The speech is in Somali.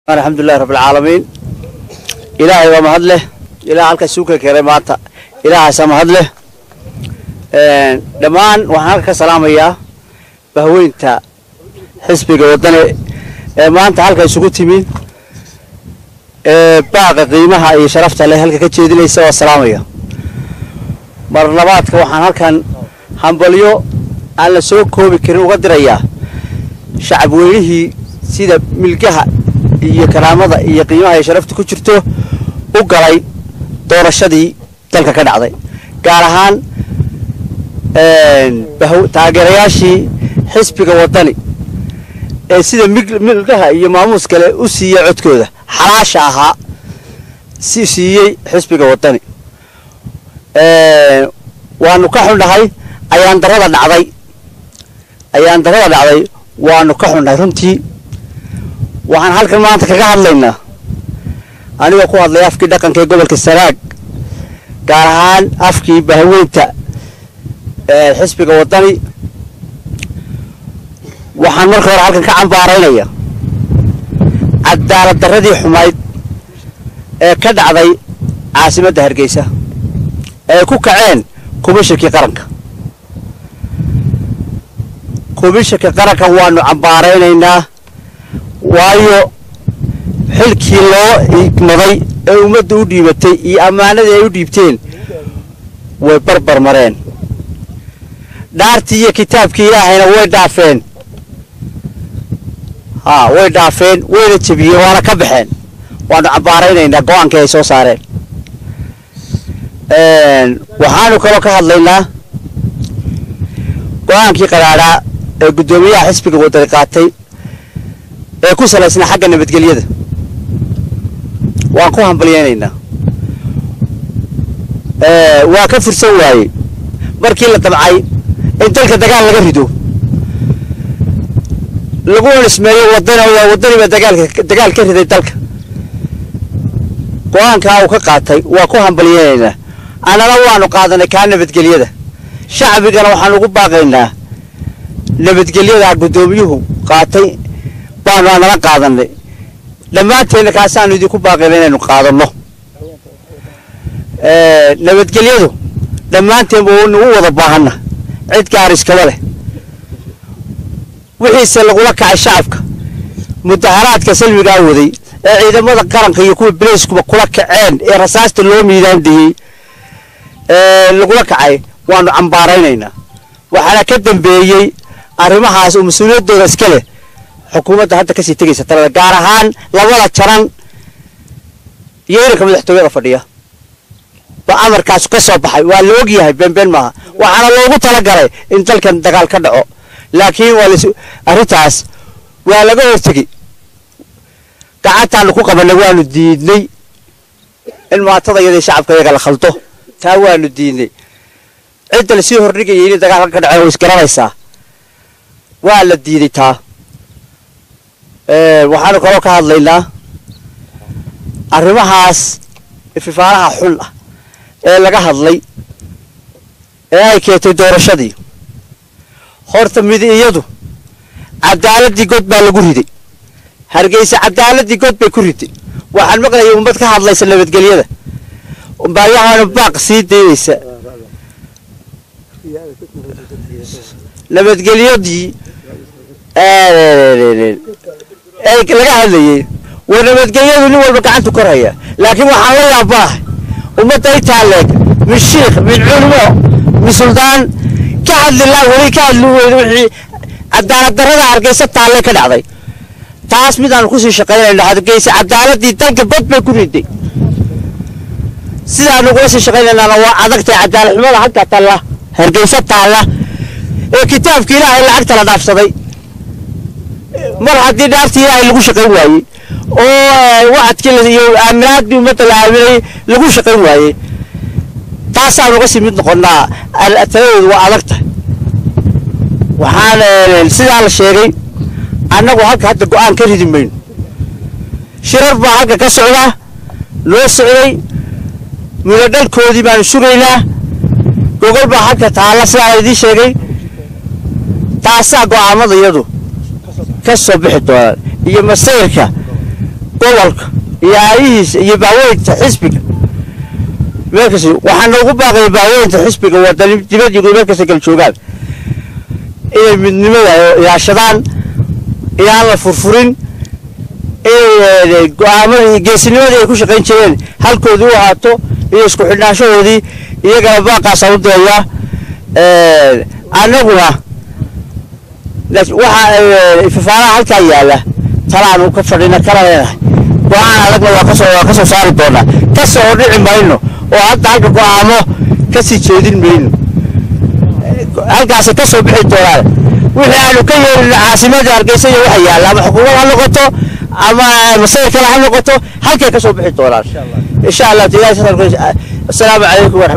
alxamdulilahi rabbilcaalamiin ilaahay waa mahad leh ilaah halka suuka keenay maanta ilaahaasaa mahad leh dhammaan waxaan halka ka salaamayaa bahweynta xisbiga waddane ee maanta halka isugu timi ee baaqa qiimaha iyo sharafta leh halka ka jeedinaysa waa salaamaya mar labaadka waxaan halkan hambalyo aan la soo koobi karin uga dirayaa shacab weynihii sida milgaha iyo karaamada iyo qiimaha iyo sharafta ku jirto u galay doorashadii dalka ka dhacday gaar ahaan taageerayaashii xisbiga waddani ee sida milgaha iyo maamuus kale u siiyey codkooda xalaasha ahaa si siiyey xisbiga waddani waanu ka xunnahay ayaan darada dhacday ayaan darada dhacday waanu ka xunnahay runtii waxaan halkan maanta kaga hadlaynaa anigoo ku hadlay afkii dhaqanka ee gobolka sanaag gaar ahaan afkii bahweynta xisbiga waddani waxaan marka hore halkan ka cambaaraynaya cadaalad darradii xumayd ee ka dhacday caasimadda hargeysa ee ku kaceen kubishirkii qaranka kubishirka qaranka waanu cambaaraynaynaa waayo xilkii loo igmaday ee ummadda u dhiibatay iyo ammaanadii ay u dhiibteen way barbar mareen dhaartii iyo kitaabkii ilaahayna way dhaafeen haa way dhaafeen wayna jebiyeen waana ka baxeen waanu cambaaraynaynaa go-aankii ay soo saareen waxaanu kaloo ka hadlaynaa go-aankii qaraadhaa ee guddoomiyaha xisbiga waddani qaatay ee ku salaysnaa xagga nabadgelyada waan ku hambalyaynaynaa waa ka fursan waayey markii la damcay in dalka dagaal laga rido lagu onismeeyo waddana waddaniba dagaalka dagaal ka riday dalka go-aankaa uu ka qaatay waa ku hambalyaynaynaa annana waanu qaadanay kaa nabadgelyada shacbigana waxaan ugu baaqaynaa nabadgelyada guddoomiyuhu qaatay baanu aanala qaadanay dhammaanteenna kaasaanu idinku baaqayna inaynu qaadanno nabadgelyadu dhammaanteenba nagu wada baahanna cid gaar iskaba leh wixiise lagula kacay shacabka mudaharaadka salmigaa waday ee ciidamada qaranka iyo kuwa bilayskuba kula kaceen ee rasaasta loo miidaandiyey lagula kacay waanu cambaaraynaynaa waxaana ka dambeeyey arrimahaas oo mas-uuliyaddooda iska leh xukuumadda hadda kasii tegaysa talada gaar ahaan labada jaran iyo iranka madaxtooyada fadhiya ba amarkaas ka soo baxay waa la og yahay beenbeen maaha waxaana loogu talagalay in dalkan dagaal ka dhaco laakiin waa las arrintaas waa laga hortegey gacantaanu ku qabanay waanu diidnay in maatada iyadii shacabka iyaga la khaldo taa waanu diidnay cidda lasii hordhigayay inay dagaalka ka dhaceen way isgaranaysaa waa la diiday taa waxaanu kaloo ka hadlaynaa arrimahaas ififaalaha xun ah ee laga hadlay ee ay keentay doorashadii horta midi iyadu cadaaladii god baa lagu riday hargeysa cadaaladii god bay ku riday waxaan maqlayay ummad ka hadlaysa nabadgelyada baayahaana baaq sii daynaysa nabadgelyadii laga hadlayey war nabadgelyadu nin walba gacantu korhaya laakiin waxaan la yaabaahay ummadda intaa leeg min shiikh min culmo min suldaan ka hadli la weli ka hadli weyne wixii cadaalad darrada hargeysa taalle ka dhacday taas midaanu kusii shaqaynayno hargeysa cadaaladii dalka bad bay ku riday sidaanu kula sii shaqaynaynaana waa adagtahay cadaalad xumada halka talla hargeysa taalla ee kitaabka ilaahay lacagta la dhaafsaday mar haddii dhaaftii ilaahay lagu shaqayn waayey oo wacadkii iyo aaminaadii ummadda la aaminay lagu shaqayn waayey taasaan uga sii mid noqonnaa taladeedu waa adag tahay waxaan sidaa la sheegay annagu halka hadda go-aan ka ridi mayno shirar baa halka ka socdaa noo socday mudadhalkoodii baanu sugaynaa gogol baa halka taalla sidaa la idiin sheegay taasaa go'aamada iyadu ka soo bixi doonaan iyo masayrka gobolka iyo aayihiisa iyo baaweynta xisbiga meelkasi waxaa noogu baaqaya baaweynta xisbiga wadani dibad iyo meelkasta kala joogaan inay midnimada ilaashadaan inaan la furfurin inay go-aamada iyo geesinimadii ay ku shaqayn jireen halkoodii u ahaato iyo isku xidhnaanshahoodii iyagana baaqaasaan u dirayaa annaguna waxa fafaaraha halkaa yaalla talaanu ka fadhina kala leenahay go-aan adagna waa kasoo waa kasoo saari doonaa kasoo dhici mayno oo hadda halka go-aamo kasii jeedin mayno halkaasay ka soo bixi doonaan wixii aanu ka yeelin caasimadii hargeysa iyo waxa yaalla ama xukuumad ha noqoto ama masayir kale ha noqoto halkay ka soo bixi doonaan insha allah assalaamu calaykum waraxmat